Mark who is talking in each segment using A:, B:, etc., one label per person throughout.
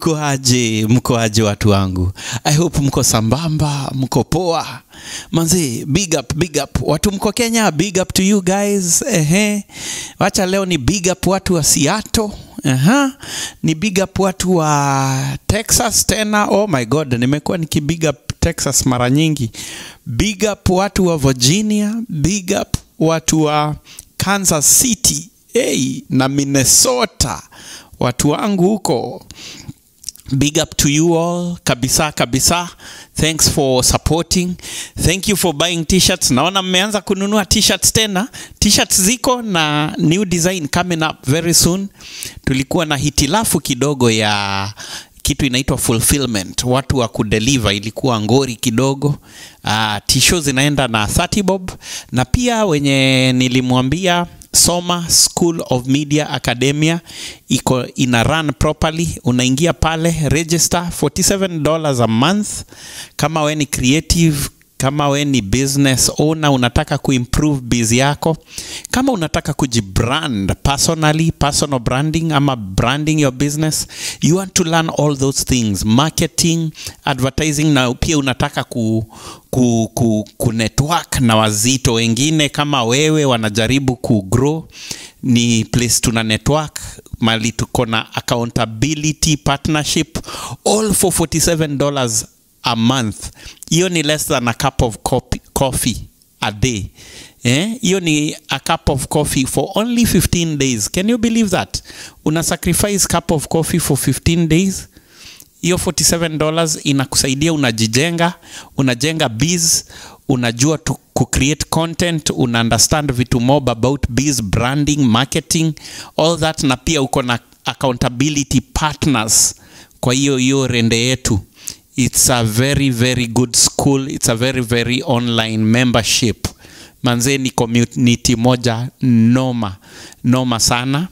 A: mko aje mko aje watu wangu i hope mko sambamba mko poa manzi big up big up watu mko kenya big up to you guys ehe wacha leo ni big up watu wa seattle Aha. ni big up watu wa texas tena oh my god nimekuwa nikibig up texas mara nyingi big up watu wa virginia big up watu wa kansas city hey, na minnesota watu wangu huko big up to you all kabisa kabisa thanks for supporting thank you for buying t-shirts naona mmeanza kununua t-shirts tena t-shirts ziko na new design coming up very soon tulikuwa na hitilafu kidogo ya kitu inaitwa fulfillment watu wa kudeliver ilikuwa ngori kidogo uh, tisho zinaenda na 30 bob na pia wenye nilimwambia soma school of media academia iko ina run properly unaingia pale register 47 dollars a month kama we ni creative kama we ni business owner unataka kuimprove biz yako kama unataka kujibrand personally personal branding ama branding your business you want to learn all those things marketing advertising na pia unataka ku, ku, ku, ku network na wazito wengine kama wewe wanajaribu kugrow ni place tuna network mali tuko na accountability partnership all for 47 dollars a month hiyo ni less than a cup of coffee, coffee a day eh? hiyo ni a cup of coffee for only 15 days can you believe that una sacrifice cup of coffee for 15 days hiyo 47 dollars inakusaidia unajijenga unajenga biz unajua tu kucreate content una understand vitu mob about biz branding marketing all that na pia uko na accountability partners kwa hiyo hiyo rende yetu it's a very very good school it's a very very online membership manzee ni community moja noma noma sana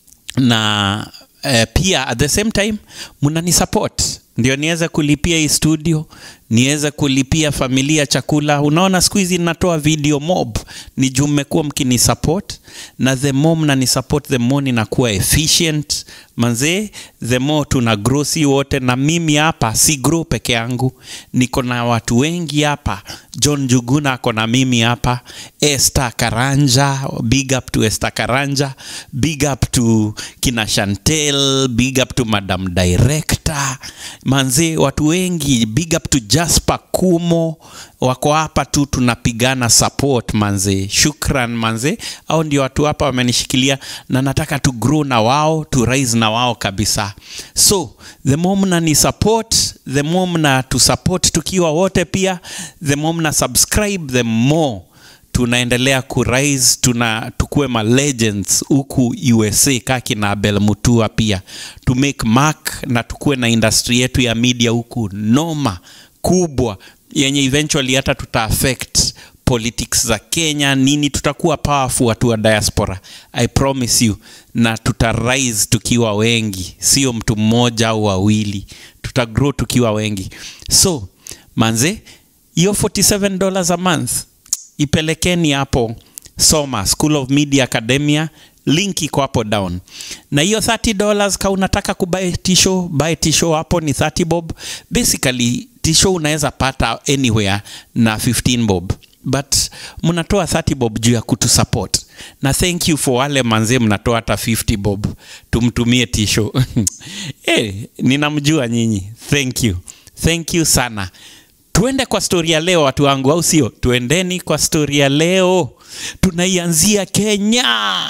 A: na uh, pia at the same time mnani support ndio niweze kulipia hii studio niweze kulipia familia chakula unaona siku hizi natoa video mob ni juu mmekuwa mkini support na the more mnani support the more ninakuwa efficient manzee the more tuna grow si wote na mimi hapa si grow peke yangu niko na watu wengi hapa john juguna ako na mimi hapa Esther karanja big up to Esther karanja big up to kina chantel big up to madam director manzee watu wengi big up to jasper kumo wako hapa tu tunapigana support manze shukran manze au ndio watu hapa wamenishikilia na nataka tu grow na wao tu rise na wao kabisa so the more mnani support the more mna tu support tukiwa wote pia the more mna subscribe the more tunaendelea kurise tuna tukue ma legends huku usa kaki na abel mutua pia to make mark na tukue na industry yetu ya media huku noma kubwa yenye eventually hata tuta affect politics za kenya nini tutakuwa powerful watu wa diaspora i promise you na tuta rise tukiwa wengi sio mtu mmoja au wawili tuta grow tukiwa wengi so manze hiyo 47 dollars a month ipelekeni hapo soma school of media academia link iko hapo down na hiyo 30 dollars ka unataka kubuy tisho buy tisho hapo ni 30 bob basically tisho unaweza pata anywhere na 15 bob but mnatoa 30 bob juu ya kutusupport na thank you for wale manzee mnatoa hata 50 bob tumtumie tisho hey, ninamjua nyinyi thank you thank you sana tuende kwa stori ya leo watu wangu au sio tuendeni kwa stori ya leo tunaianzia kenya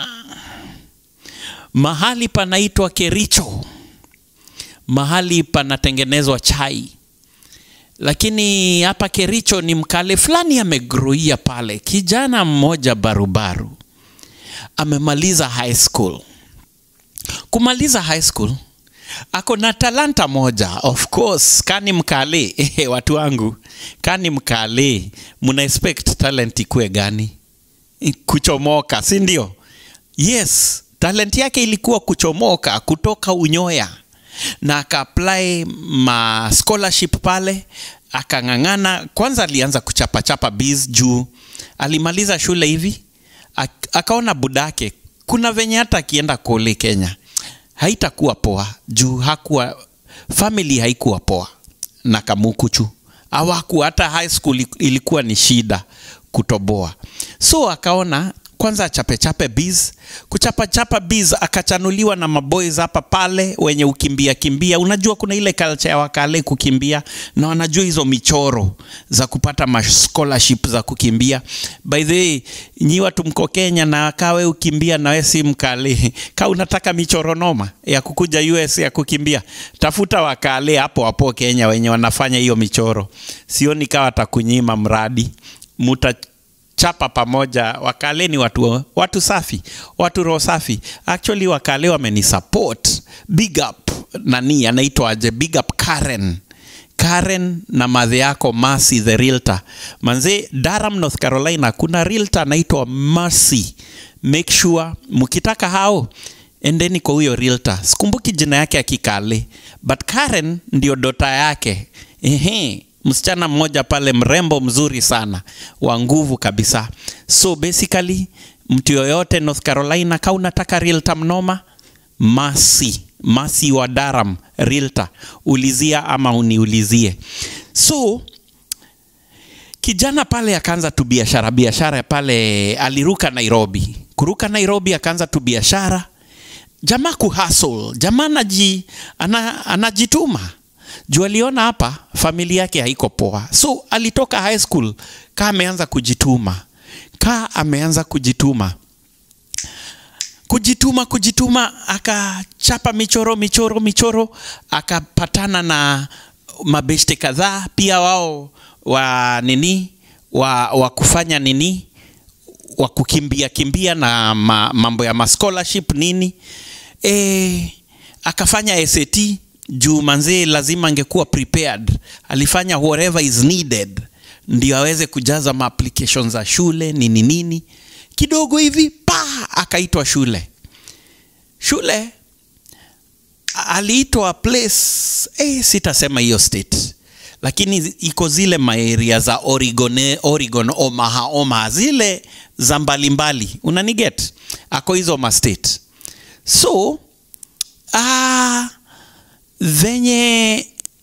A: mahali panaitwa kericho mahali panatengenezwa chai lakini hapa kericho ni mkale fulani amegroia pale kijana mmoja barubaru amemaliza high school kumaliza high school ako na talanta moja of course kani mkale watu wangu kani mkale muna expect talent ikue gani kuchomoka si ndio yes talent yake ilikuwa kuchomoka kutoka unyoya na akaapply ma scholarship pale akang'ang'ana kwanza alianza kuchapachapa biz juu alimaliza shule hivi ak- akaona budake kuna venye hata akienda kule kenya haitakuwa poa juu hakuwa family haikuwa poa na kamukuchu awaku hata high school ilikuwa ni shida kutoboa so akaona kwanza achapechape biz kuchapachapa biz akachanuliwa na maboys hapa pale wenye ukimbia kimbia unajua kuna ile culture ya wakale kukimbia na wanajua hizo michoro za kupata ma scholarship za kukimbia by the way nyi watu mko kenya na kawe ukimbia na we si mkale ka unataka michoro noma ya kukuja us ya kukimbia tafuta wakale hapo hapo kenya wenye wanafanya hiyo michoro sioni kawa atakunyima mradi muta chapa pamoja wakale ni watu, watu safi watu roho safi actually wakale wamenisupport big up nani anaitwaje big up karen karen na madhe yako Mercy the realtor manze Durham North Carolina kuna realtor anaitwa Mercy make sure mkitaka hao endeni kwa huyo realtor sikumbuki jina yake ya kikale but Karen ndio dota yake ehe msichana mmoja pale mrembo mzuri sana wa nguvu kabisa so basically mtu yoyote north carolina ka unataka realtor mnoma masi masi wa daram realtor ulizia ama uniulizie so kijana pale akaanza tu biashara biashara pale aliruka nairobi kuruka nairobi akaanza tu biashara jamaa kuhustle jamaa anaji, ana, anajituma juu aliona hapa familia yake haiko poa so alitoka high school ka ameanza kujituma ka ameanza kujituma kujituma kujituma akachapa michoro michoro michoro akapatana na mabeshte kadhaa pia wao wa nini wa, wa kufanya nini wa kukimbia kimbia na ma, mambo ya mascholarship nini e, akafanya SAT juu manzee lazima angekuwa prepared alifanya whatever is needed ndio aweze kujaza maapplication za shule nini nini kidogo hivi pa akaitwa shule shule aliitwa place eh, sitasema hiyo state lakini iko zile maeria za Oregon, Oregon Omaha, Omaha zile za mbalimbali unaniget ako hizo ma state so ah, venye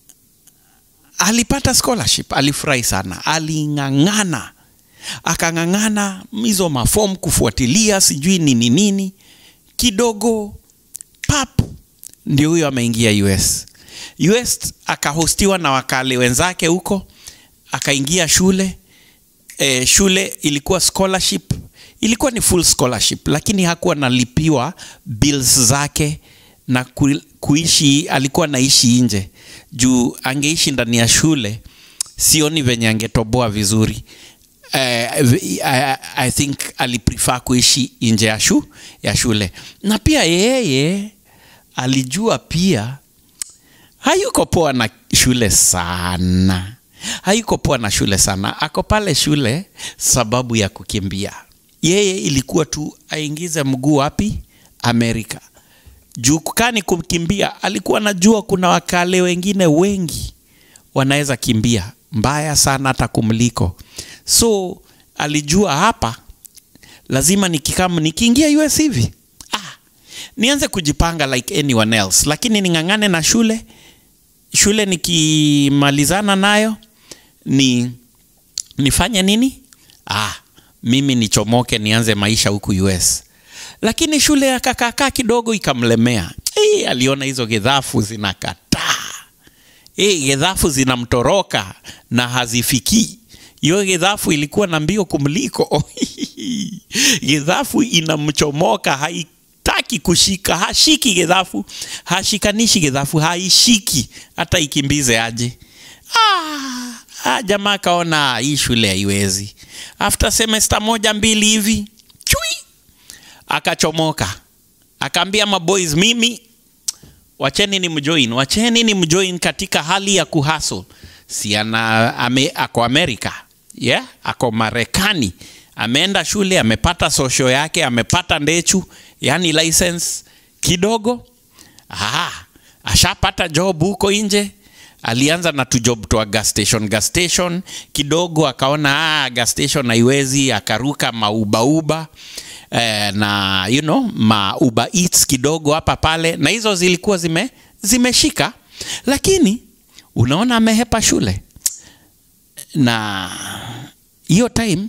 A: alipata scholarship alifurahi sana aling'ang'ana akang'ang'ana hizo mafom kufuatilia sijui nini nini kidogo pap ndio huyo ameingia us us akahostiwa na wakale wenzake huko akaingia shule e, shule ilikuwa scholarship ilikuwa ni full scholarship lakini hakuwa nalipiwa bills zake na ku, kuishi alikuwa naishi nje juu angeishi ndani ya shule sioni venye angetoboa vizuri uh, I, I think aliprefer kuishi nje ya, shu, ya shule na pia yeye alijua pia hayuko poa na shule sana hayuko poa na shule sana ako pale shule sababu ya kukimbia yeye ilikuwa tu aingize mguu wapi amerika juu kani kukimbia alikuwa najua kuna wakale wengine wengi wanaweza kimbia mbaya sana hata kumliko so alijua hapa lazima nikikam nikiingia us hivi ah, nianze kujipanga like anyone else lakini ning'ang'ane na shule shule nikimalizana nayo ni nifanye nini ah, mimi nichomoke nianze maisha huku us lakini shule ya kakakaa kidogo ikamlemea e, aliona hizo gedhafu zinakataa e, gedhafu zinamtoroka na hazifikii hiyo gedhafu ilikuwa na mbio kumliko gedhafu inamchomoka haitaki kushika hashiki gedhafu hashikanishi gedhafu haishiki hata ikimbize aje ah, ah, jamaa akaona hii shule haiwezi after semester moja mbili hivi chui akachomoka akaambia maboys mimi wacheni ni mjoin wacheni ni mjoin katika hali ya kuhasl si ana ame, ako amerika yeah? ako marekani ameenda shule amepata sosho yake amepata ndechu yani license kidogo Aha, ashapata job huko nje alianza na tujob twa gas station gas station kidogo akaona ah, gas station haiwezi akaruka maubauba eh, na you know mauba eats kidogo hapa pale na hizo zilikuwa zime zimeshika lakini unaona amehepa shule na hiyo time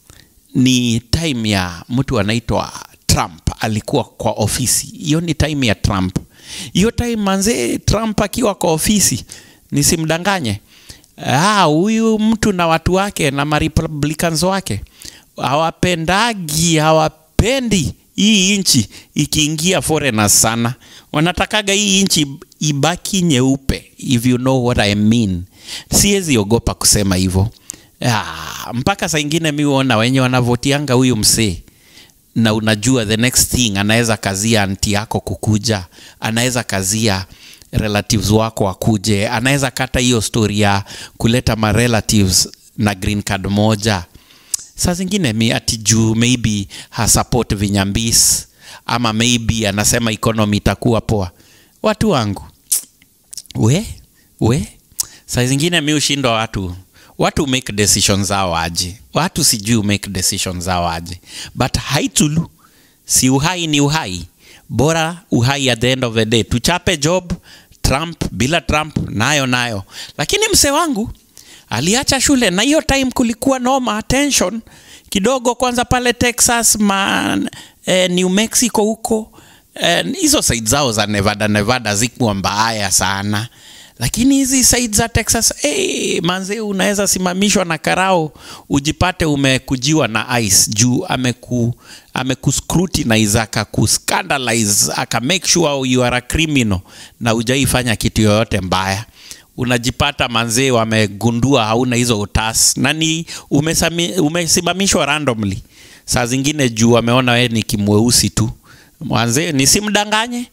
A: ni time ya mtu anaitwa Trump alikuwa kwa ofisi. Hiyo ni time ya Trump. Hiyo time manze, Trump akiwa kwa ofisi, nisimdanganye, ah, huyu mtu na watu wake na marepublicans wake hawapendagi, hawapendi hii nchi ikiingia foreigners sana. Wanatakaga hii nchi ibaki nyeupe, if you know what I mean. Siwezi ogopa kusema hivyo. Ah, mpaka saa ingine mi huona wenye wanavotianga huyu msee na unajua the next thing anaweza kazia anti yako kukuja, anaweza kazia relatives wako wakuje, anaweza kata hiyo story ya kuleta ma relatives na green card moja. Saa zingine mi ati juu maybe hasupport vinyambis ama maybe anasema economy itakuwa poa. Watu wangu we we, saa zingine mi ushindwa watu watu make decisions zao aje, watu sijui make decisions zao aje, but haitulu si uhai ni uhai, bora uhai at the end of the day. Tuchape job Trump bila Trump nayo nayo, lakini mse wangu aliacha shule na hiyo time kulikuwa noma tension kidogo, kwanza pale Texas man, eh, New Mexico huko hizo eh, side zao za Nevada Nevada zikuwa mbaya sana lakini hizi side za Texas hey, manze unaweza simamishwa na karao ujipate umekujiwa na ice juu ameku amekuscrutinize akakuscandalize aka make sure you are a criminal na ujaifanya kitu yoyote mbaya unajipata manzee wamegundua hauna hizo utas na ni umesami, umesimamishwa randomly saa zingine juu wameona wewe ni kimweusi tu mwanzee nisimdanganye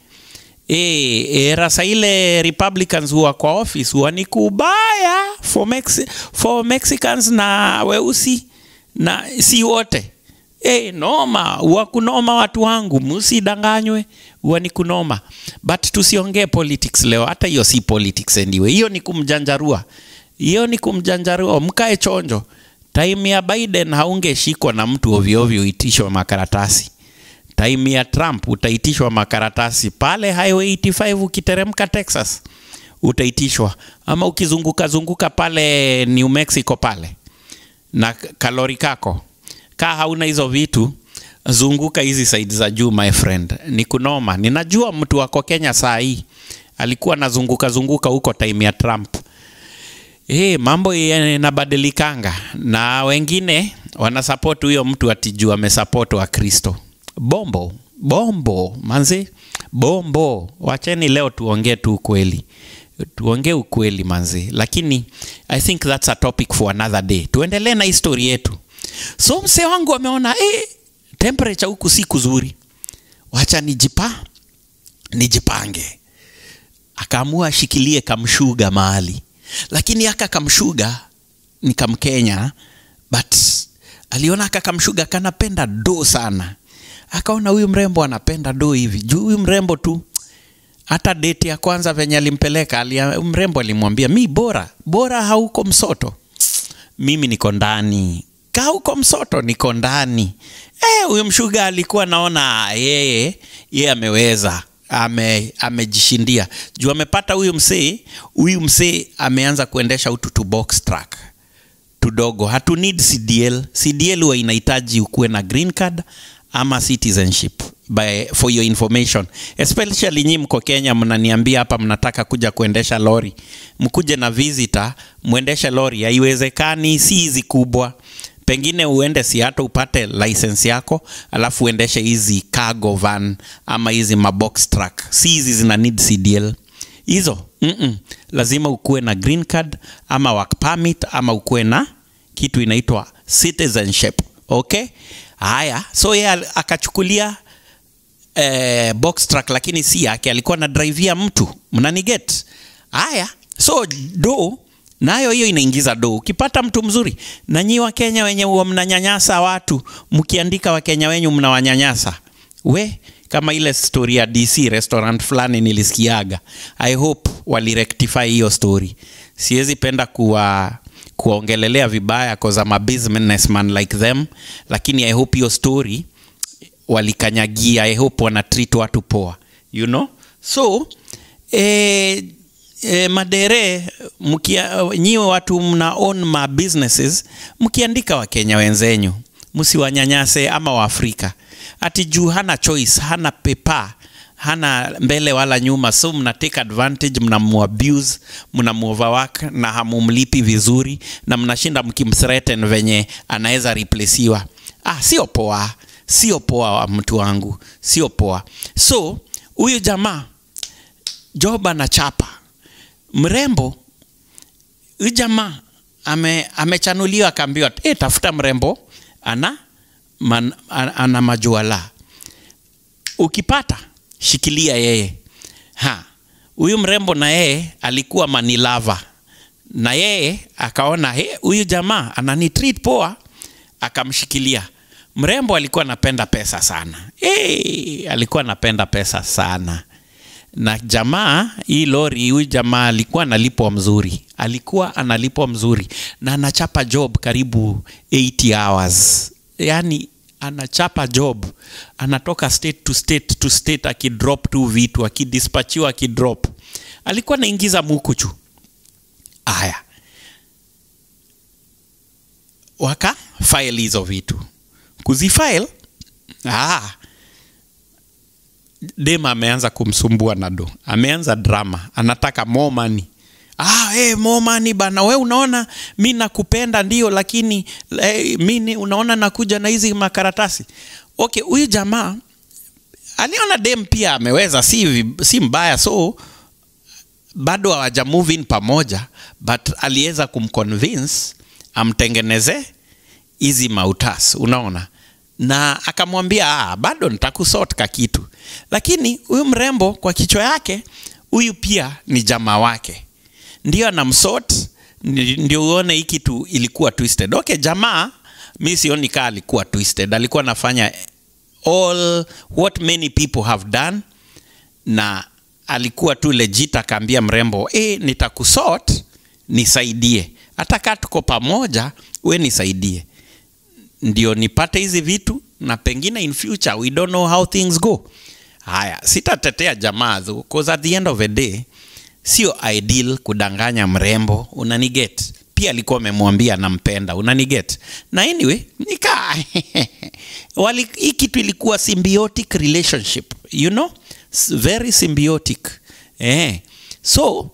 A: E, e, rasa ile Republicans huwa kwa office huwa ni kubaya for, Mexi for Mexicans na weusi na si wote e, noma huwa kunoma watu wangu, msidanganywe, huwa ni kunoma, but tusiongee politics leo. Hata hiyo si politics anyway, hiyo ni kumjanjarua, hiyo ni kumjanjarua. Mkae chonjo. Time ya Biden haungeshikwa na mtu ovyo ovyo uitishwa makaratasi time ya Trump utaitishwa makaratasi pale Highway 85 ukiteremka Texas utaitishwa, ama ukizunguka zunguka pale New Mexico pale na kalori kako kaa hauna hizo vitu, zunguka hizi side za juu my friend, ni kunoma. Ninajua mtu wako Kenya saa hii alikuwa anazunguka zunguka huko time ya Trump. Eh, mambo yanabadilikanga na wengine wanasupport huyo mtu atijua amesupport wa Kristo bombo bombo manzi bombo wacheni leo tuongee tu ukweli tuongee ukweli manzi lakini i think that's a topic for another day tuendelee na histori yetu so msee wangu ameona eh, temperature huku si kuzuri wacha nijipa nijipange akaamua ashikilie kamshuga mahali lakini aka kamshuga ni kamkenya but aliona aka kamshuga kanapenda do sana akaona huyu mrembo anapenda do hivi juu huyu mrembo tu hata deti ya kwanza venye alimpeleka alia, mrembo alimwambia mi bora bora hauko msoto mimi niko ndani ka huko msoto niko ndani huyu e, mshuga alikuwa naona yeye yeye ameweza ame amejishindia juu amepata huyu msee huyu msee ameanza kuendesha utu box track tudogo hatu need cdl cdl huwa inahitaji ukuwe na green card ama citizenship by, for your information especially nyi mko Kenya, mnaniambia hapa mnataka kuja kuendesha lori, mkuje na visitor mwendeshe lori. Haiwezekani, si hizi kubwa, pengine uende si hata upate license yako alafu uendeshe hizi cargo van ama hizi mabox truck, si hizi zina need CDL hizo mm -mm. Lazima ukuwe na green card ama work permit ama ukuwe na kitu inaitwa citizenship okay. Haya, so yeye akachukulia eh, box truck, lakini si yake, alikuwa na drivia mtu, mnaniget? Haya, so do nayo hiyo inaingiza do. Ukipata mtu mzuri, na nyi wa Kenya wenye huwa mnanyanyasa watu, mkiandika Wakenya wenyu mnawanyanyasa we kama ile story ya DC restaurant fulani nilisikiaga. I hope walirectify hiyo story. Siwezi penda kuwa kuwaongelelea vibaya cause I'm a businessman like them, lakini I hope hiyo story walikanyagia. I hope wana treat watu poa, you know so eh, e, madere mkia, nyiwe watu mna own ma businesses mkiandika wakenya wenzenyu msiwanyanyase ama waafrika ati juu hana choice hana pepa hana mbele wala nyuma so mna take advantage mnamuabuse mnamuoverwork na hamumlipi vizuri na mnashinda mkimthreaten venye anaweza replaceiwa ah, sio poa sio poa wa mtu wangu sio poa so huyu jamaa job anachapa mrembo huyu jamaa ame, amechanuliwa akaambiwa e, tafuta mrembo ana, man, ana, ana majuala ukipata shikilia yeye ha huyu mrembo na yeye alikuwa manilava na yeye akaona "He, huyu jamaa ananitreat poa akamshikilia mrembo alikuwa anapenda pesa sana hey, alikuwa anapenda pesa sana na jamaa hii lori huyu jamaa alikuwa analipwa mzuri alikuwa analipwa mzuri na anachapa job karibu 80 hours yaani anachapa job anatoka state to state to state akidrop tu vitu akidispachiwa akidrop alikuwa anaingiza mukuchu aya waka file hizo vitu kuzifile ah, dem ameanza kumsumbua nado ameanza drama anataka more money ah, hey, more money bana we unaona mi nakupenda ndio lakini hey, mi unaona nakuja na hizi makaratasi okay huyu jamaa aliona dem pia ameweza si, vi- si mbaya so bado hawaja move in pamoja but aliweza kumconvince amtengeneze hizi mautas unaona na akamwambia ah, bado nitakusort ka kitu lakini huyu mrembo kwa kichwa yake huyu pia ni jamaa wake ndio anamsort ndi- ndio uone hii kitu ilikuwa twisted okay jamaa mi sioni kaa alikuwa twisted alikuwa anafanya all what many people have done na alikuwa tu legit akaambia mrembo e, nitakusort nisaidie hata kaa tuko pamoja we nisaidie ndio nipate hizi vitu na pengine in future we don't know how things go haya sitatetea jamaa tu, 'cause at the end of the day sio ideal kudanganya mrembo unaniget pia alikuwa amemwambia nampenda unaniget na anyway nika wali hii kitu ilikuwa symbiotic relationship you know S- very symbiotic eh. so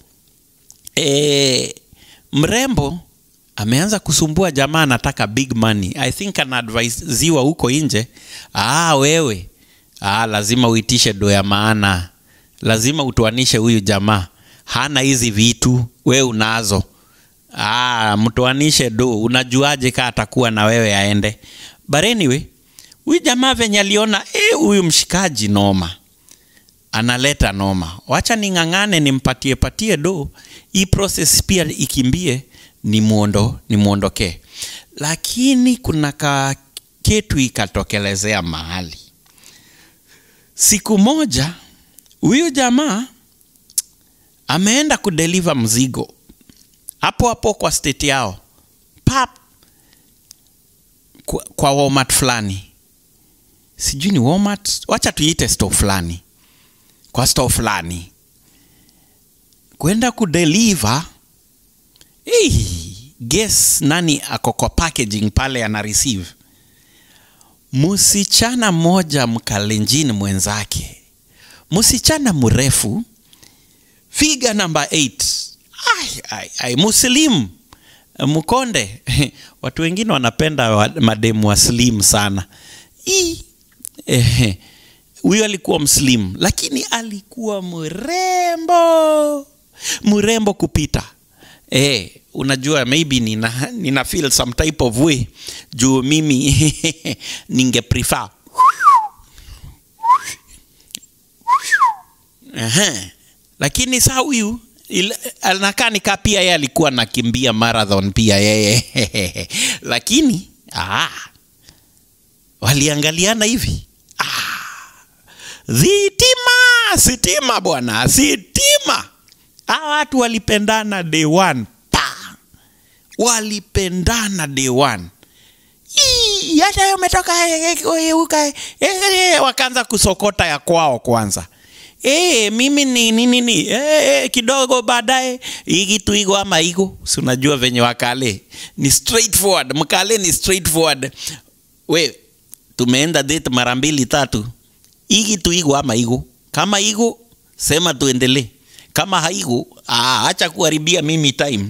A: eh, mrembo ameanza kusumbua jamaa anataka big money i think anaadvisiwa huko nje ah, wewe ah, lazima uitishe do ya maana lazima utoanishe huyu jamaa hana hizi vitu we unazo ah, mtoanishe do unajuaje kaa atakuwa na wewe aende but anyway huyu jamaa venye aliona "Eh, huyu mshikaji noma analeta noma wacha ning'ang'ane nimpatie patie do hii process pia ikimbie ni muondo ni muondokee lakini kuna ka ketu ikatokelezea mahali siku moja huyu jamaa ameenda kudeliver mzigo hapo hapo kwa state yao pap kwa, kwa Walmart fulani sijui ni Walmart wacha tuiite store fulani kwa store fulani kwenda kudeliver hey, guess nani ako kwa packaging pale ana receive msichana mmoja mkalenjini mwenzake msichana mrefu figa namba 8 ai, ai, ai, muslim mkonde watu wengine wanapenda wa- mademu wa slim sana Ii, ehe, huyo alikuwa mslim lakini alikuwa mrembo mrembo kupita eh, unajua maybe nina, nina feel some type of way juu mimi ninge prefer Ehe. lakini saa huyu il- anakaa nikaa pia yeye alikuwa nakimbia marathon pia yeye lakini ah, waliangaliana hivi Zitima, sitima bwana, sitima. Hawa watu walipendana day one. Pa. Walipendana day one. Ii, hata wewe umetoka eh, eh, eh, uka- eh, eh, wakaanza kusokota ya kwao kwanza. e, mimi ni nini ni e, kidogo baadaye hii kitu iko ama iko si unajua venye wakale ni straightforward mkale ni straightforward we tumeenda date mara mbili tatu hii kitu iko ama iko kama iko sema tuendelee kama haiku ah, acha kuharibia mimi time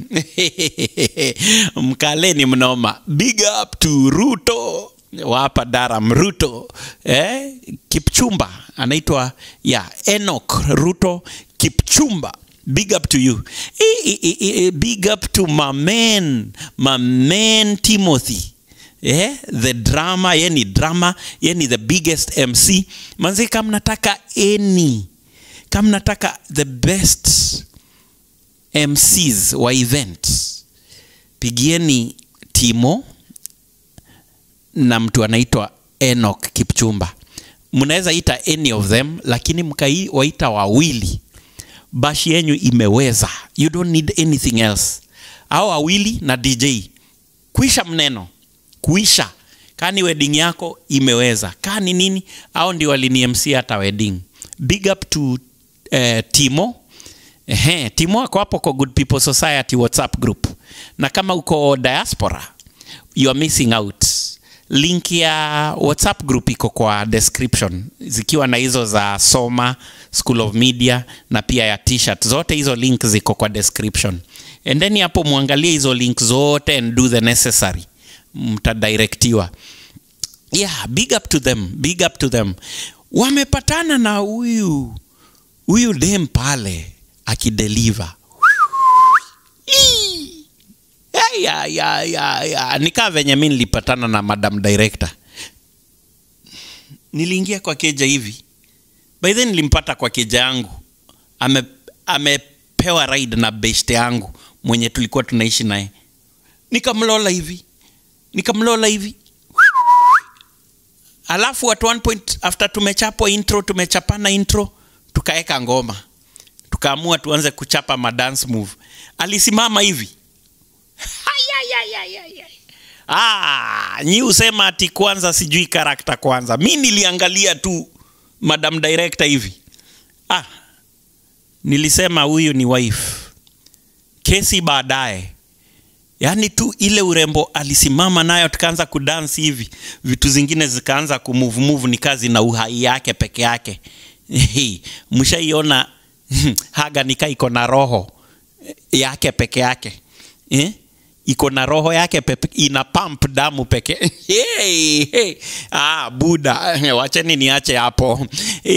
A: mkale ni mnoma big up to ruto wapa daram ruto eh? kipchumba anaitwa ya enok ruto kipchumba big up to you e, e, e, e, big up to my man my man timothy yeah, the drama ye ni drama ye ni the biggest mc manzi kama nataka any kama nataka the best mcs wa event pigieni timo na mtu anaitwa enok kipchumba mnaweza ita any of them lakini mkaiwaita wawili bashi yenyu imeweza you don't need anything else au wawili na dj kuisha mneno kuisha kani wedding yako imeweza kani nini au ndio walini mc hata wedding big up to eh, timo Ehe, timo ako hapo kwa good people society whatsapp group na kama uko diaspora you are missing out link ya whatsapp group iko kwa description zikiwa na hizo za soma school of media na pia ya t-shirt zote hizo link ziko kwa description and then hapo mwangalie hizo link zote and do the necessary mtadirektiwa yeah big up to them big up to them wamepatana na huyu huyu dem pale akideliver ya, ya, ya, ya. nikaa venye mi nilipatana na madam director niliingia kwa keja hivi by then nilimpata kwa keja yangu ame amepewa ride na beshte yangu mwenye tulikuwa tunaishi naye nikamlola hivi nikamlola hivi alafu at one point after tumechapwa intro tumechapana intro tukaeka ngoma tukaamua tuanze kuchapa madance move alisimama hivi ah, nyi usema ati kwanza sijui karakta kwanza mi niliangalia tu madam director hivi ah, nilisema huyu ni wife kesi baadaye yaani tu ile urembo alisimama nayo tukaanza kudansi hivi vitu zingine zikaanza kumuvumuvu ni kazi na uhai yake peke yake mshaiona haga nika iko na roho yake peke yake eh? iko na roho yake pepe, ina pump damu peke hey, hey. Ah, buda wacheni niache hapo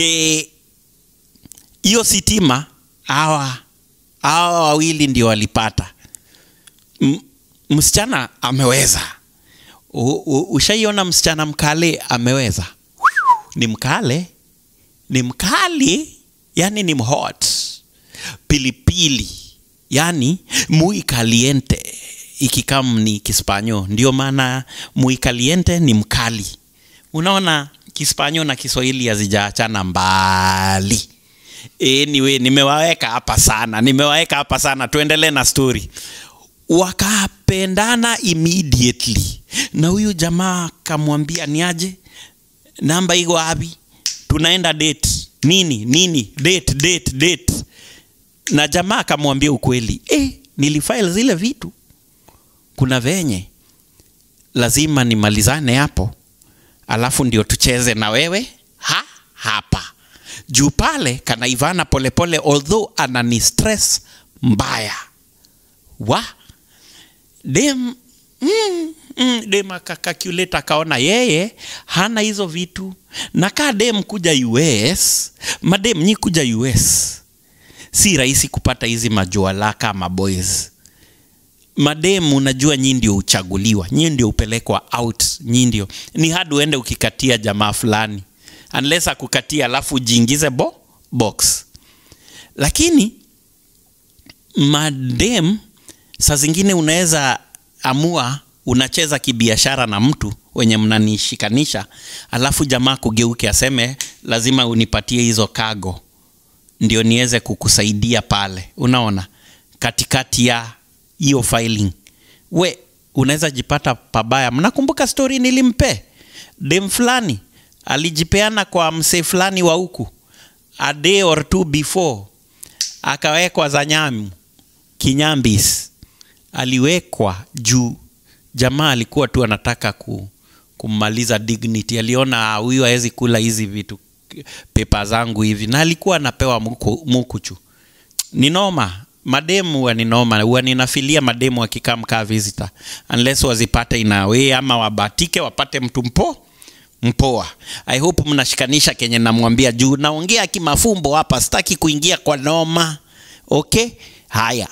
A: hiyo e, sitima hawa hawa wawili ndio walipata M, msichana ameweza U, u, ushaiona msichana mkale ameweza ni mkale ni mkali yani ni mhot pilipili yani muy caliente ikikam ni kispanyo ndio maana muy caliente ni mkali unaona kispanyo na kiswahili hazijaachana mbali anyway nimewaweka hapa sana nimewaweka hapa sana tuendelee na story wakapendana immediately na huyu jamaa kamwambia niaje namba iko wapi tunaenda date nini nini date date date na jamaa akamwambia ukweli e, nilifile zile vitu kuna venye lazima nimalizane hapo alafu ndio tucheze na wewe ha hapa juu pale kanaivana polepole although anani stress mbaya wa dem mm, mm, dem akakalculate akaona yeye hana hizo vitu na kaa dem kuja us madem nyi kuja us si rahisi kupata hizi majuala kama boys madem unajua nyi ndio uchaguliwa nyi ndio upelekwa out nyi ndio ni hadi uende ukikatia jamaa fulani unless akukatia alafu ujiingize bo box lakini madem saa zingine unaweza amua unacheza kibiashara na mtu wenye mnanishikanisha alafu jamaa kugeuke aseme lazima unipatie hizo kago ndio niweze kukusaidia pale unaona katikati ya hiyo filing we unaweza jipata pabaya mnakumbuka stori nilimpe dem fulani alijipeana kwa msee fulani wa huku a day or two before akawekwa zanyamu kinyambis aliwekwa juu jamaa alikuwa tu anataka ku, kummaliza dignity aliona "Ah, huyu hawezi kula hizi vitu pepa zangu hivi na alikuwa anapewa muku, mukuchu ni noma mademu huwa ni noma huwa ninafilia mademu wakikaa mkaa visitor unless wazipate inawe ama wabatike wapate mtu mpo mpoa i hope mnashikanisha kenye namwambia juu naongea kimafumbo hapa sitaki kuingia kwa noma okay haya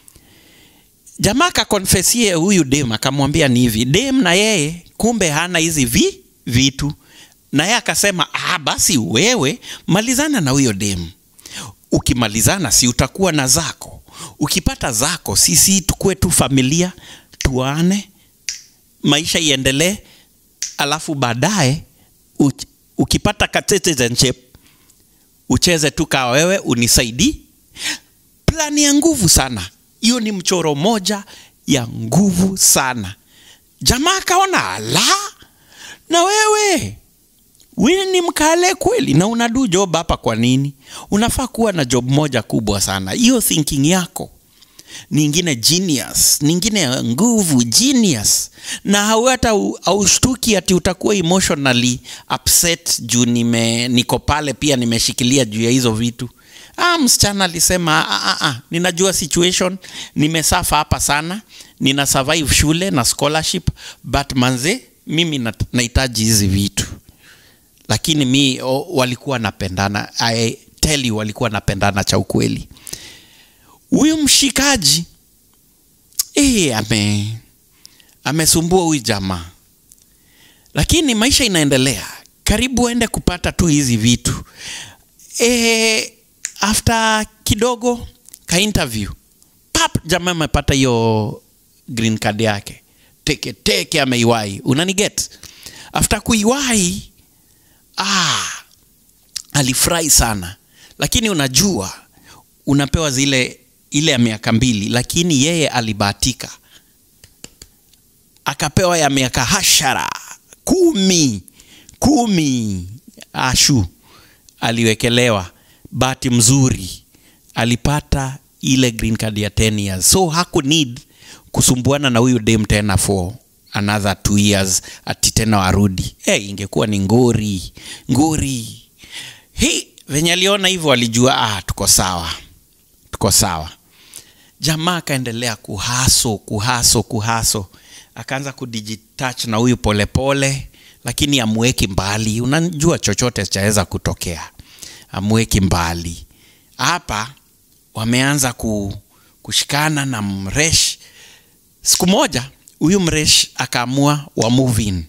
A: jamaa kakonfesie huyu dem akamwambia ni hivi dem na yeye kumbe hana hizi vi vitu na yeye akasema ah, basi wewe malizana na huyo dem ukimalizana si utakuwa na zako ukipata zako sisi tukue tu familia tuane maisha iendelee alafu baadaye uch- ukipata ka citizenship ucheze tu kawa wewe unisaidii plani ya nguvu sana hiyo ni mchoro moja ya nguvu sana jamaa akaona ala na wewe wewe ni mkale kweli na unadu job hapa kwa nini unafaa kuwa na job moja kubwa sana hiyo thinking yako ningine genius ningine ya nguvu genius na hau- hata u- haushtuki ati utakuwa emotionally upset juu nime niko pale pia nimeshikilia juu ya hizo vitu ah, msichana alisema ah, ah, ah, ninajua situation nimesafa hapa sana nina survive shule na scholarship but manze mimi nat- nahitaji hizi vitu lakini mi o, walikuwa napendana I tell you walikuwa napendana cha ukweli huyu mshikaji eh, ame amesumbua huyu jamaa lakini maisha inaendelea karibu aende kupata tu hizi vitu e, after kidogo ka interview pap jamaa amepata hiyo green card yake teke teke ameiwahi unaniget after kuiwahi ah, alifurahi sana lakini unajua unapewa zile ile ya miaka mbili lakini yeye alibahatika akapewa ya miaka hashara kumi kumi ashu aliwekelewa bahati mzuri alipata ile green card ya 10 years so haku need kusumbuana na huyu dem tena for another two years ati tena warudi hey, ingekuwa ni ngori ngori hi venye aliona hivyo alijua ah, tuko sawa tuko sawa jamaa akaendelea kuhaso kuhaso kuhaso akaanza kudijitach na huyu polepole lakini amweki mbali unajua chochote chaweza kutokea amweki mbali hapa wameanza ku, kushikana na mresh siku moja huyu mresh akaamua wa move in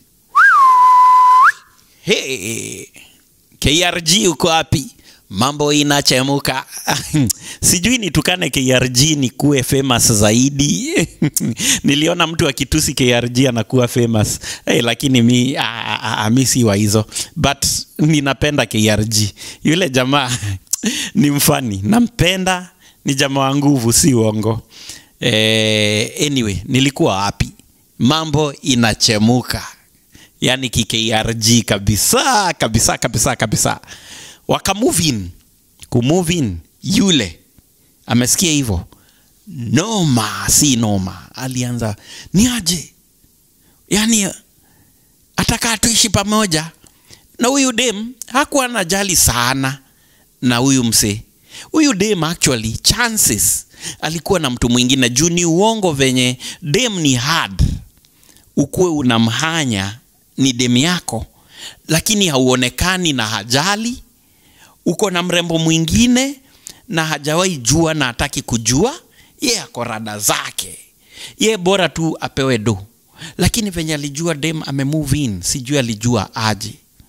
A: hey, krg uko wapi mambo inachemuka sijui nitukane krg ni kuwe famous zaidi niliona mtu akitusi krg anakuwa famous hey, lakini mi, ah, ah, ah, mi si wa hizo but ninapenda krg yule jamaa ni mfani nampenda ni jamaa wa nguvu si uongo eh, anyway nilikuwa wapi mambo inachemuka yani kikrg kabisa kabisa kabisa kabisa wakamove in kumove in yule amesikia hivyo noma si noma alianza ni aje yani atakaa tuishi pamoja na huyu dem hakuwa anajali sana na huyu msee huyu dem actually chances alikuwa na mtu mwingine juu ni uongo venye dem ni hard ukuwe unamhanya ni dem yako lakini hauonekani na hajali uko na mrembo mwingine na hajawahi jua na hataki kujua ye ako rada zake ye bora tu apewe do lakini venye alijua dem amemove in sijui alijua aje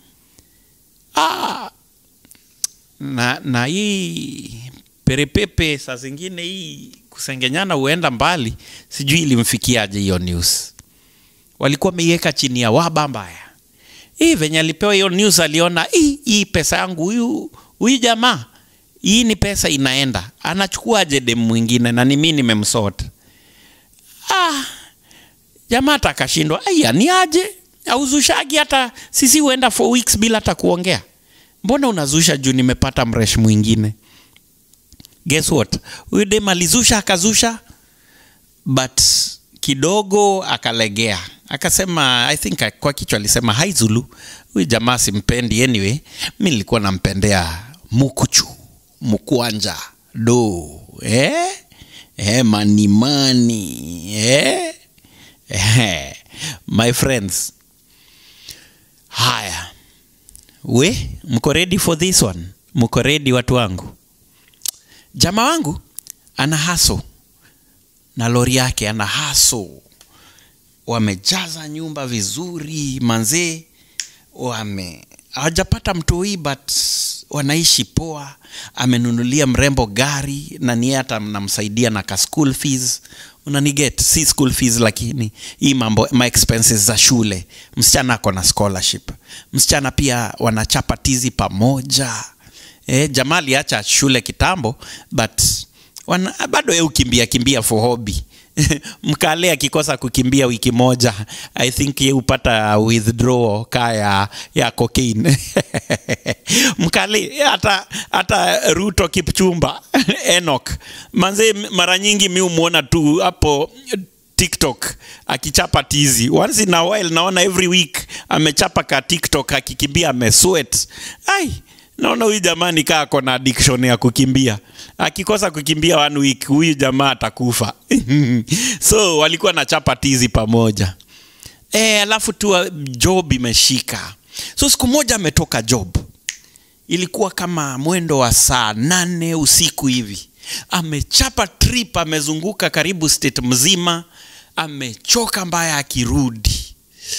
A: ah, na, na hii perepepe saa zingine hii kusengenyana huenda mbali sijui ilimfikiaje hiyo news walikuwa wameiweka chini ya waba mbaya hii venye alipewa hiyo news aliona hii hii pesa yangu huyu huyu jamaa hii ni pesa inaenda anachukuaje dem mwingine na ni mi nimemsota ah, jamaa hata akashindwa aya ni aje auzushagi hata sisi huenda for weeks bila hata kuongea mbona unazusha juu nimepata mresh mwingine guess what huyu dem alizusha akazusha but kidogo akalegea akasema i think kwa kichwa alisema hai zulu huyu jamaa simpendi anyway mi nilikuwa nampendea mukuchu mukwanja do eh? Eh, manimani eh? Eh, my friends haya we mko ready for this one mko ready watu wangu jamaa wangu ana haso na lori yake ana haso wamejaza nyumba vizuri manzee wame hawajapata mtoi but wanaishi poa amenunulia mrembo gari na niye hata namsaidia na ka school fees unaniget si school fees lakini hii mambo ma expenses za shule msichana ako na scholarship msichana pia wanachapa tizi pamoja eh, jamaa aliacha shule kitambo but wana, bado ye ukimbia kimbia for hobby mkale akikosa kukimbia wiki moja i think ye upata withdraw ka ya, ya cocaine mkale hata hata ruto kipchumba enok manze mara nyingi mi umwona tu hapo tiktok akichapa tizi once in a while naona every week amechapa ka tiktok akikimbia ameswet ai naona huyu jamaa nikaa ako na addiction ya kukimbia akikosa kukimbia one week huyu jamaa atakufa so walikuwa na chapa tizi pamoja e, alafu tu job imeshika so siku moja ametoka job ilikuwa kama mwendo wa saa nane usiku hivi amechapa trip amezunguka karibu state mzima amechoka mbaya akirudi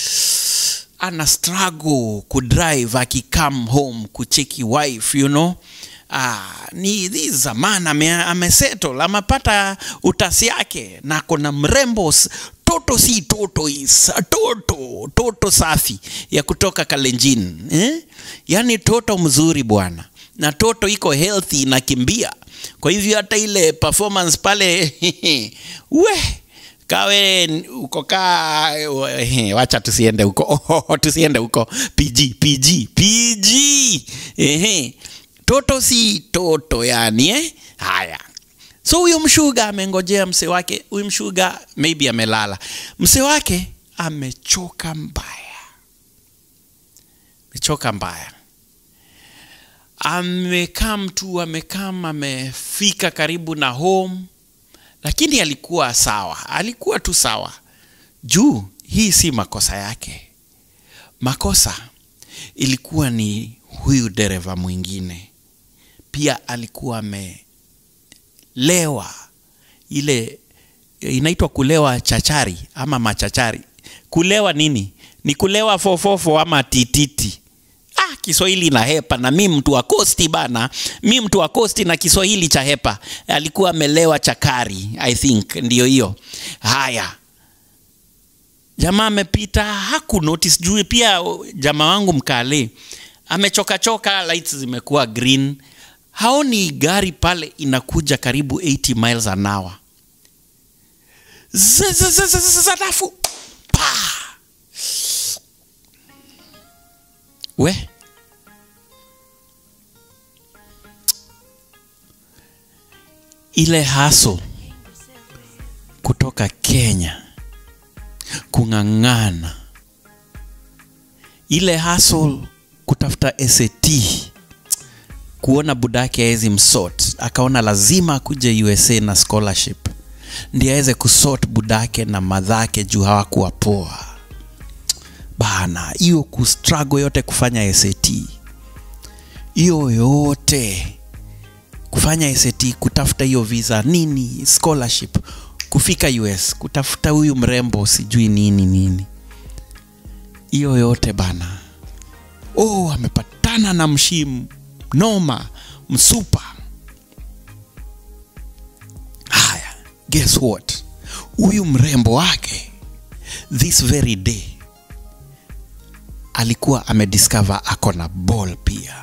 A: ana struggle kudrive akicome home kucheki wife you know Ah, ni hii zaman ame, amesettle amepata utasi yake na kona mrembo toto si toto is toto toto safi ya kutoka kalenjin eh? yaani toto mzuri bwana na toto iko healthy inakimbia kwa hivyo hata ile performance pale we kawe uko ka wacha tusiende huko oh, tusiende huko pg pg pg ehe toto si toto yani eh? haya so huyo mshuga amengojea mse wake huyu mshuga maybe amelala mse wake amechoka mbaya amechoka mbaya amekam tu amekam amefika karibu na home lakini alikuwa sawa alikuwa tu sawa juu hii si makosa yake makosa ilikuwa ni huyu dereva mwingine pia alikuwa amelewa ile inaitwa kulewa chachari ama machachari kulewa nini ni kulewa fofofo ama tititi ah, kiswahili na hepa na mi mtu wa kosti bana mi mtu wa kosti na kiswahili cha hepa alikuwa amelewa chakari i think ndio hiyo haya jamaa amepita haku notice juu pia jamaa wangu mkale amechokachoka lights zimekuwa green haoni gari pale inakuja karibu 80 miles an hour zalafu pa we ile haso kutoka kenya kung'ang'ana ile hasl kutafuta sat kuona budake awezi msort akaona lazima akuje usa na scholarship ndi aweze kusort budake na madhake juu hawakuwa poa bana hiyo kustrago yote kufanya sat hiyo yote kufanya sat kutafuta hiyo visa nini scholarship kufika us kutafuta huyu mrembo sijui nini nini hiyo yote bana oh amepatana na mshimu noma msupa haya guess what huyu mrembo wake this very day alikuwa amediscover ako na ball pia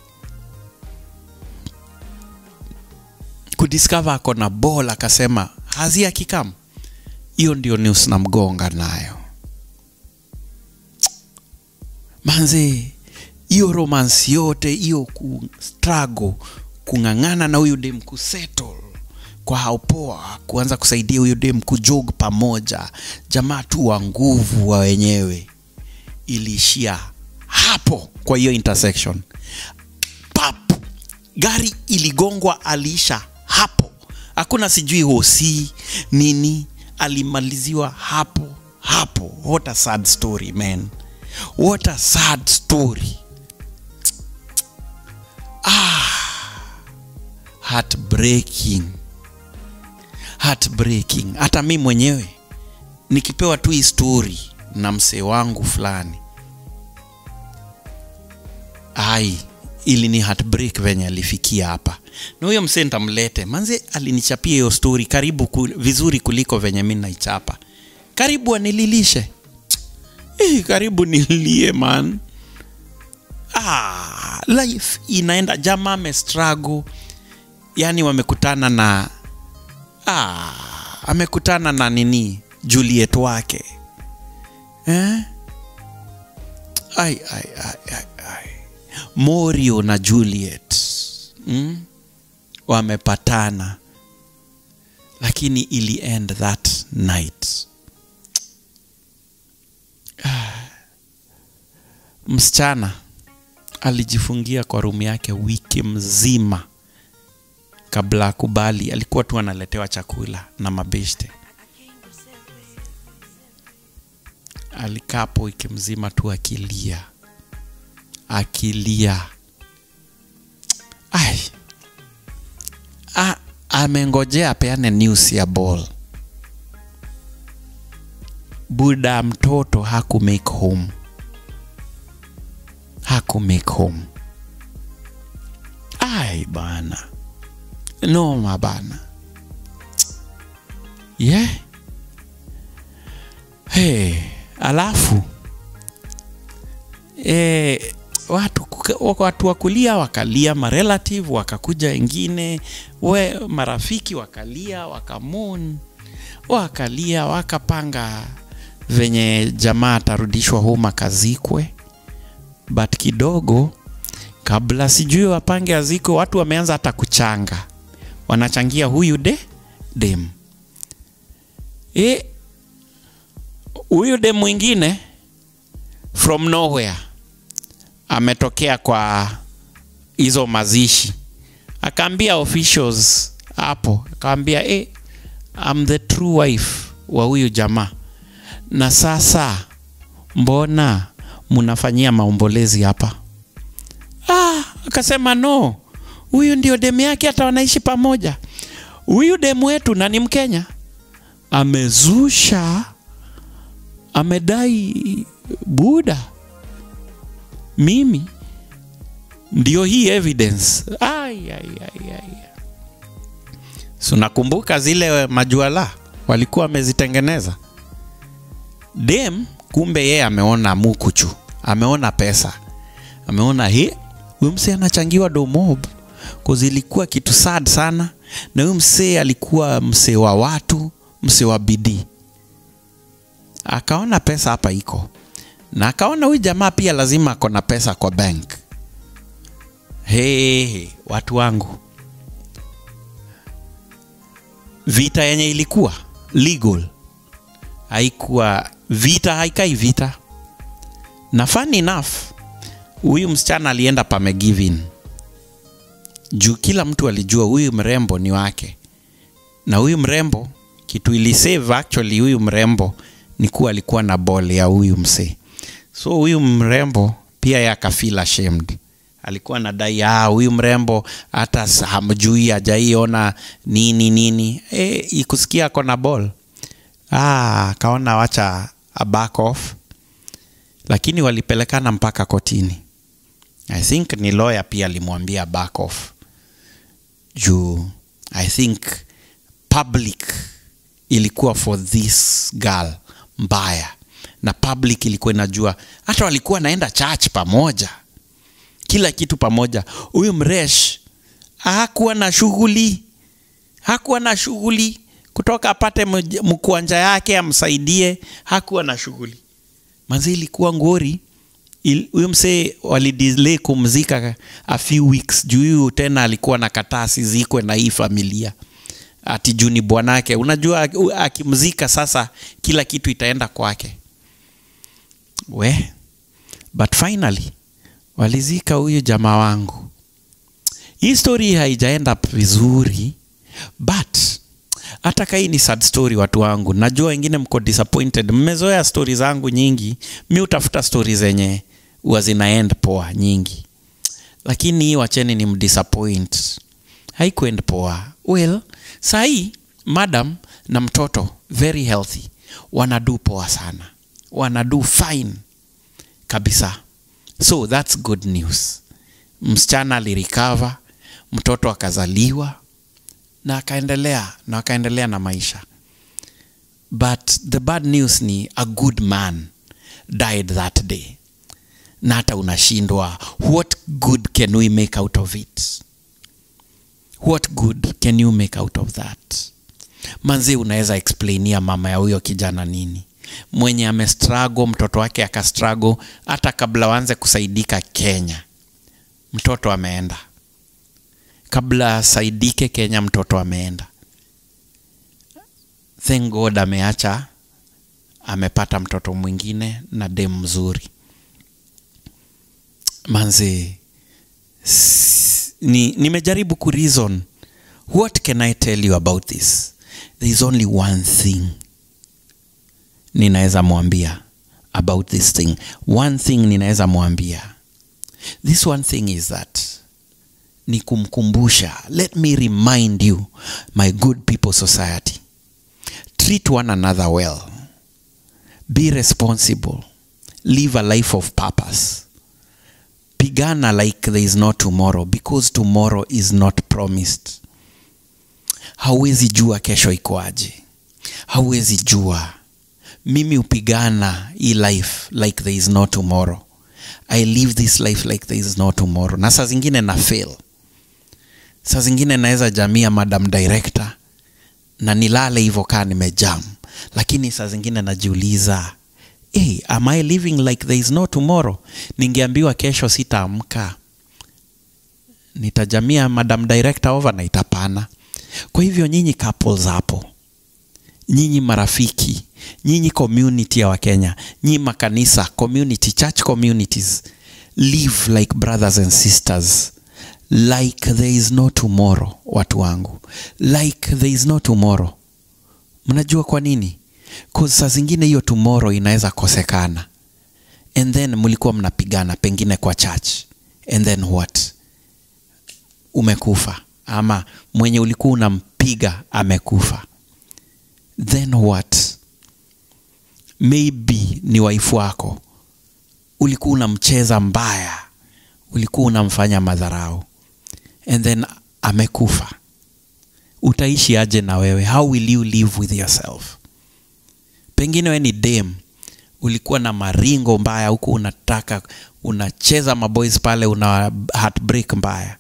A: kudiscover ako na ball akasema hazi akikam hiyo ndio news namgonga nayo manzi hiyo romance yote hiyo ku struggle kung'ang'ana na huyu dem kusettle kwa haupoa kuanza kusaidia huyu dem kujog pamoja jamaa tu wa nguvu wa wenyewe iliishia hapo kwa hiyo intersection pap gari iligongwa aliisha hapo hakuna sijui hosi nini alimaliziwa hapo hapo what a sad story man what a sad story heartbreaking heartbreaking hata mi mwenyewe nikipewa tu hii story na msee wangu fulani ai ili ni heartbreak venye alifikia hapa na huyo msee ntamlete manze alinichapia hiyo story karibu ku, vizuri kuliko venye mi naichapa karibu anililishe eh, karibu nilie man ah, life inaenda jamaa amestruggle yani wamekutana na ah, amekutana na nini juliet wake eh? ai, ai, ai, ai, ai. morio na juliet mm? wamepatana lakini ili end that night ah. msichana alijifungia kwa rumu yake wiki mzima kabla akubali alikuwa tu analetewa chakula na mabeshte alikaa hapo wiki mzima tu akilia akilia ai A, amengojea apeane news ya ball buda mtoto haku make home haku make home ai bana noma bana ye yeah. hey, alafu eh, watu, watu wakulia wakalia marelative wakakuja wengine we marafiki wakalia wakamon wakalia wakapanga venye jamaa atarudishwa home akazikwe but kidogo kabla sijui wapange aziko watu wameanza hata kuchanga wanachangia huyu de dem e, huyu dem mwingine from nowhere ametokea kwa hizo mazishi akaambia officials hapo akaambia e, I'm the true wife wa huyu jamaa na sasa mbona mnafanyia maombolezi hapa ah, akasema no huyu ndio demu yake hata wanaishi pamoja huyu demu wetu na ni mkenya amezusha amedai buda mimi ndio hii evidence ai, ai, ai, ai. So nakumbuka zile majuala walikuwa wamezitengeneza dem kumbe yeye ameona mukuchu ameona pesa ameona he huyu msee anachangiwa domob ilikuwa kitu sad sana na huyu msee alikuwa msee wa watu msee wa bidii akaona pesa hapa iko na akaona huyu jamaa pia lazima ako na pesa kwa bank hey, hey, watu wangu vita yenye ilikuwa legal haikuwa vita haikai vita na funny enough huyu msichana alienda pamegivin juu kila mtu alijua huyu mrembo ni wake na huyu mrembo kitu ilisave actually huyu mrembo ni kuwa alikuwa na bol ya huyu msee so huyu mrembo pia ye akafeel ashamed alikuwa nadai ah, huyu mrembo hata hamjui ajaiona nini nini e, ikusikia ako na ball ah, akaona wacha a back off lakini walipelekana mpaka kotini i think ni lawyer pia alimwambia back off juu i think public ilikuwa for this girl mbaya na public ilikuwa inajua hata walikuwa naenda church pamoja kila kitu pamoja huyu mresh hakuwa na shughuli hakuwa na shughuli kutoka apate mkuanja yake amsaidie hakuwa na shughuli manzi ilikuwa ngori Il- huyo msee walidelay kumzika a few weeks juu huyu tena alikuwa na kataa sizikwe na hii familia ati juu ni bwanake unajua u- akimzika sasa kila kitu itaenda kwake we but finally walizika huyu jamaa wangu hii story haijaenda vizuri but hata kai ni sad story watu wangu najua wengine mko disappointed mmezoea stori zangu nyingi mi utafuta stori zenye huwa zina end poa nyingi lakini hii wacheni ni mdisappoint haikuend poa well sahii madam na mtoto very healthy wanadu poa sana wanadu fine kabisa so thats good news msichana alirecover mtoto akazaliwa na akaendelea na akaendelea na maisha but the bad news ni a good man died that day na hata unashindwa what good can we make out of it what good can you make out of that manzi unaweza explainia mama ya huyo kijana nini mwenye amestrago mtoto wake akastrago hata kabla waanze kusaidika kenya mtoto ameenda kabla asaidike kenya mtoto ameenda thank god ameacha amepata mtoto mwingine na dem mzuri manzi s- ni, nimejaribu kureason what can i tell you about this there is only one thing ninaweza mwambia about this thing one thing ninaweza mwambia this one thing is that ni kumkumbusha let me remind you my good people society treat one another well be responsible live a life of purpose pigana like there is no tomorrow because tomorrow is not promised hauwezi jua kesho ikoaje hauwezi jua mimi hupigana hii life like there is no tomorrow i live this life like there is no tomorrow na saa zingine na fail saa zingine naweza jamia madam director na nilale hivyo kaa nimejam lakini saa zingine najiuliza hey, am i living like there is no tomorrow ningeambiwa kesho sitaamka nitajamia madam director overnight hapana kwa hivyo nyinyi couples hapo nyinyi marafiki nyinyi community ya wakenya nyinyi makanisa community church communities live like brothers and sisters like there is no tomorrow watu wangu like there is no tomorrow mnajua kwa nini 'Cause saa zingine hiyo tomorrow inaweza kosekana and then mlikuwa mnapigana pengine kwa church and then what umekufa ama mwenye ulikuwa unampiga amekufa then what maybe ni waifu wako ulikuwa unamcheza mbaya ulikuwa unamfanya madharau and then amekufa utaishi aje na wewe how will you live with yourself pengine we ni dem ulikuwa na maringo mbaya huku unataka unacheza maboys pale una heartbreak mbaya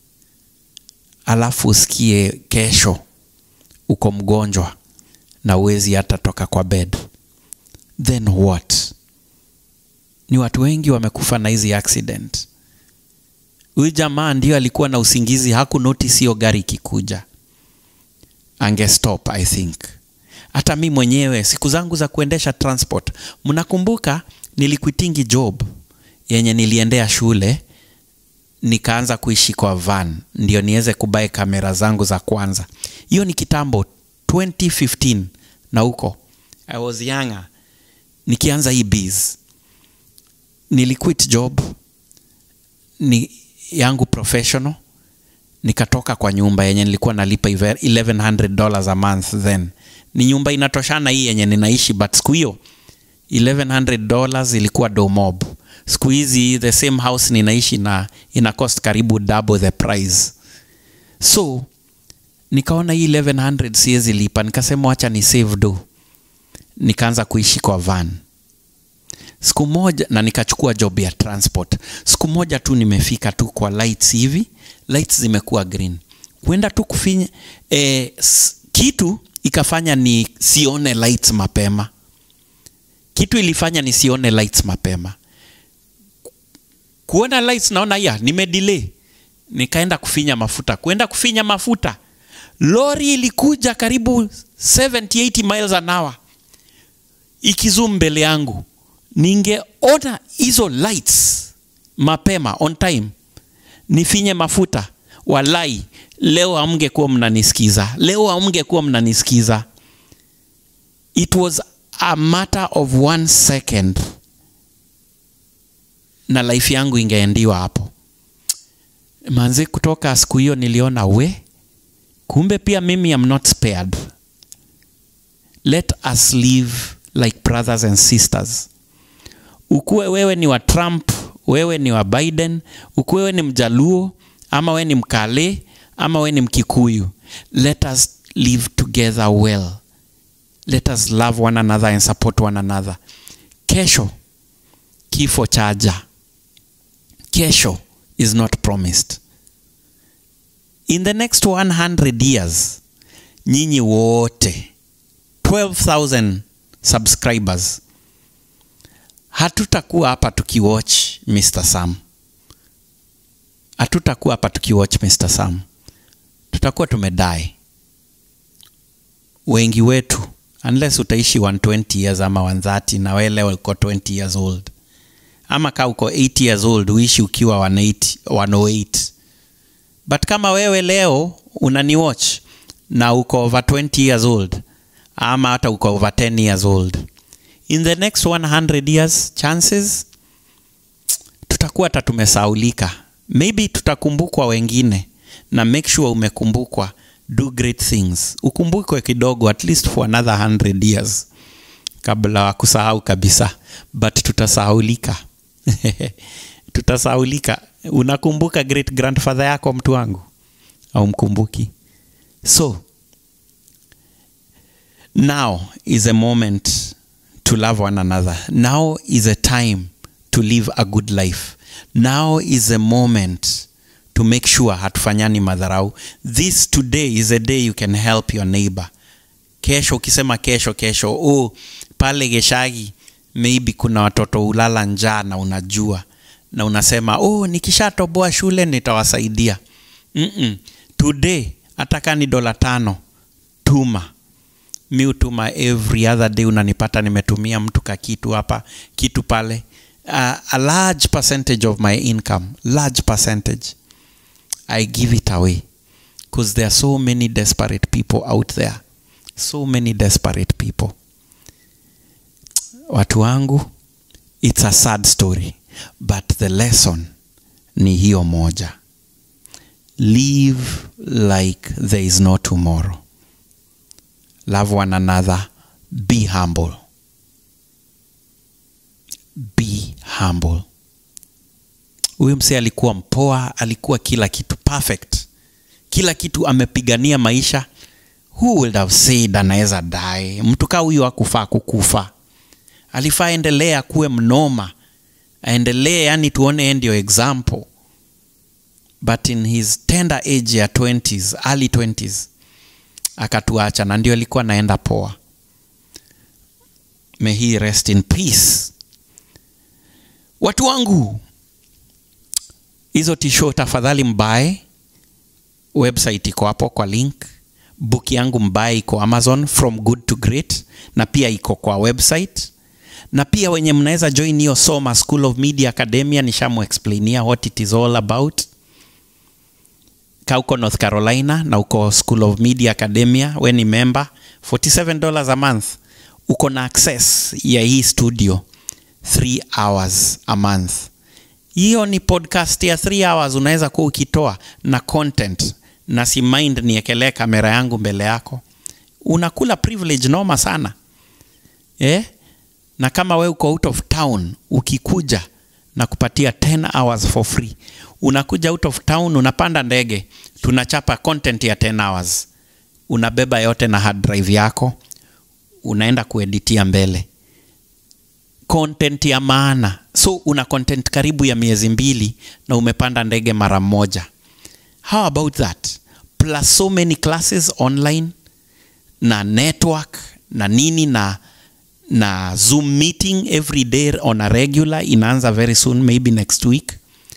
A: alafu usikie kesho uko mgonjwa na uwezi hata toka kwa bed then what ni watu wengi wamekufa na hizi accident huyu jamaa ndio alikuwa na usingizi haku notice hiyo gari ikikuja angestop i think hata mi mwenyewe siku zangu za kuendesha transport mnakumbuka nilikwitingi job yenye niliendea shule nikaanza kuishi kwa van ndio niweze kubae kamera zangu za kwanza hiyo ni kitambo 2015 na huko i was younger nikianza hii biz niliquit job ni yangu professional nikatoka kwa nyumba yenye nilikuwa nalipa ive- 1100 dollars a month then ni nyumba inatoshana hii yenye ninaishi but siku hiyo 1100 dollars ilikuwa domob siku hizi the same house ninaishi na ina cost karibu double the price so nikaona hii 1100 siwezi lipa nikasema wacha ni save do nikaanza kuishi kwa van siku moja na nikachukua job ya transport siku moja tu nimefika tu kwa lights hivi lights zimekuwa green kwenda tu kufinya e, kitu ikafanya ni sione lights mapema kitu ilifanya nisione lights mapema kuona lights naona ya nimedelay nikaenda kufinya mafuta kwenda kufinya mafuta lori ilikuja karibu 70-80 miles an hour ikizum mbele yangu ningeona hizo lights mapema on time nifinye mafuta walai leo amngekuwa mnanisikiza leo amngekuwa mnanisikiza it was a matter of one second na life yangu ingeendiwa hapo manzi kutoka siku hiyo niliona we kumbe pia mimi am not spared let us live like brothers and sisters ukuwe wewe ni wa trump wewe ni wa biden ukuwe wewe ni mjaluo ama wewe ni mkale ama wewe ni mkikuyu let us live together well let us love one another and support one another kesho kifo chaja kesho is not promised in the next 100 years nyinyi wote 12000 subscribers hatutakuwa hapa tukiwatch mr sam hatutakuwa hapa tukiwatch mr sam tutakuwa tumedai wengi wetu unless utaishi 120 years ama 130 na wewe leo uko 20 years old ama kaa uko 8 years old uishi ukiwa 180, 108 but kama wewe leo unani watch na uko over 20 years old ama hata uko over 10 years old in the next 100 years chances tutakuwa hata tumesaulika maybe tutakumbukwa wengine na make sure umekumbukwa do great things ukumbukwe kidogo at least for another 100 years kabla wa kusahau kabisa but tutasahaulika tutasahaulika unakumbuka great grandfather yako mtu wangu au mkumbuki so now is a moment to love one another now is a time to live a good life now is a moment to make sure hatufanyani madharau this today is a day you can help your neighbor kesho ukisema kesho kesho oh, pale geshagi maybe kuna watoto ulala njaa na unajua na unasema oh, nikishatoboa shule nitawasaidia Mm-mm. today hata kaa ni dola tano tuma mi utuma every other day unanipata nimetumia mtu ka kitu hapa kitu pale uh, a large percentage of my income large percentage i give it away because there are so many desperate people out there so many desperate people watu wangu it's a sad story but the lesson ni hiyo moja live like there is no tomorrow love one another be humble be humble huyu msee alikuwa mpoa alikuwa kila kitu perfect kila kitu amepigania maisha who would have said anaweza dae mtu kaa huyu akufaa kukufa alifaa endelee akuwe mnoma aendelee yani tuone ndio example but in his tender age ya 20s early 20s akatuacha na ndio alikuwa naenda poa may he rest in peace watu wangu hizo tisho tafadhali mbae website iko hapo kwa link book yangu mbae iko amazon from good to great na pia iko kwa website na pia wenye mnaweza join hiyo soma school of media academia nishamuexplainia what it is all about ka uko north carolina na uko school of media academia we ni member 47 dollars a month uko na access ya hii studio 3 hours a month hiyo ni podcast ya 3 hours unaweza kuwa ukitoa na content na si mind niekelee kamera yangu mbele yako unakula privilege noma sana eh? na kama we uko out of town ukikuja na kupatia 10 hours for free unakuja out of town unapanda ndege tunachapa content ya 10 hours unabeba yote na hard drive yako unaenda kueditia mbele content ya maana so una content karibu ya miezi mbili na umepanda ndege mara moja how about that plus so many classes online na network na nini na na zoom meeting every day on a regular inaanza very soon maybe next week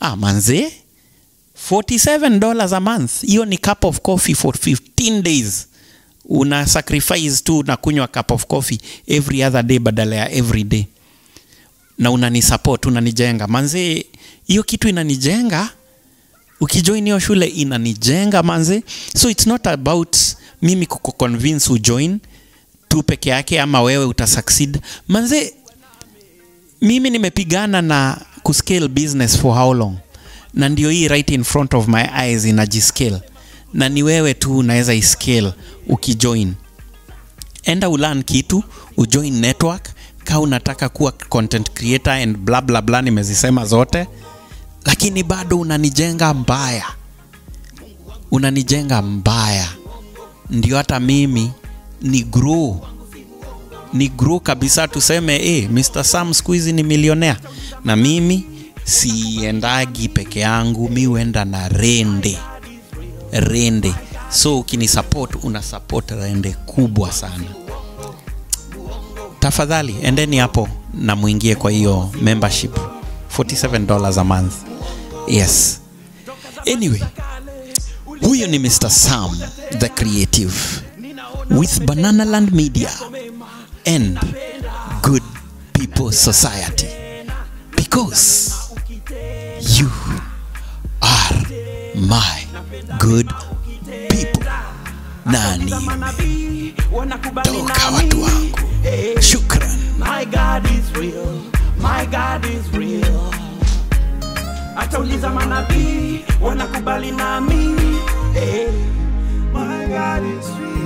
A: ah, manze 47 dollars a month hiyo ni cup of coffee for 15 days una sacrifice tu na kunywa cup of coffee every other day badala ya every day na unani support unanijenga manze hiyo kitu inanijenga ukijoin hiyo shule inanijenga manze so it's not about mimi kukuconvince ujoin tu peke yake ama wewe utasucceed manze mimi nimepigana na kuscale business for how long na ndio hii right in front of my eyes inajiscale na ni wewe tu unaweza iscale ukijoin enda ulan kitu ujoin network ka unataka kuwa content creator and bla bla bla nimezisema zote lakini bado unanijenga mbaya unanijenga mbaya ndio hata mimi ni grow ni grow kabisa tuseme eh, Mr. Sam siku hizi ni milionea na mimi siendagi peke yangu mi huenda na rende rende so ukini support una support rende kubwa sana tafadhali endeni hapo na mwingie kwa hiyo membership 47 dollars a month yes anyway huyo ni mr sam the creative with banana land media and good people society because you are my good people nani toka watu wangu shukran
B: My God is real. My God is real. Atauliza manabii wanakubali nami. Hey. My God is real.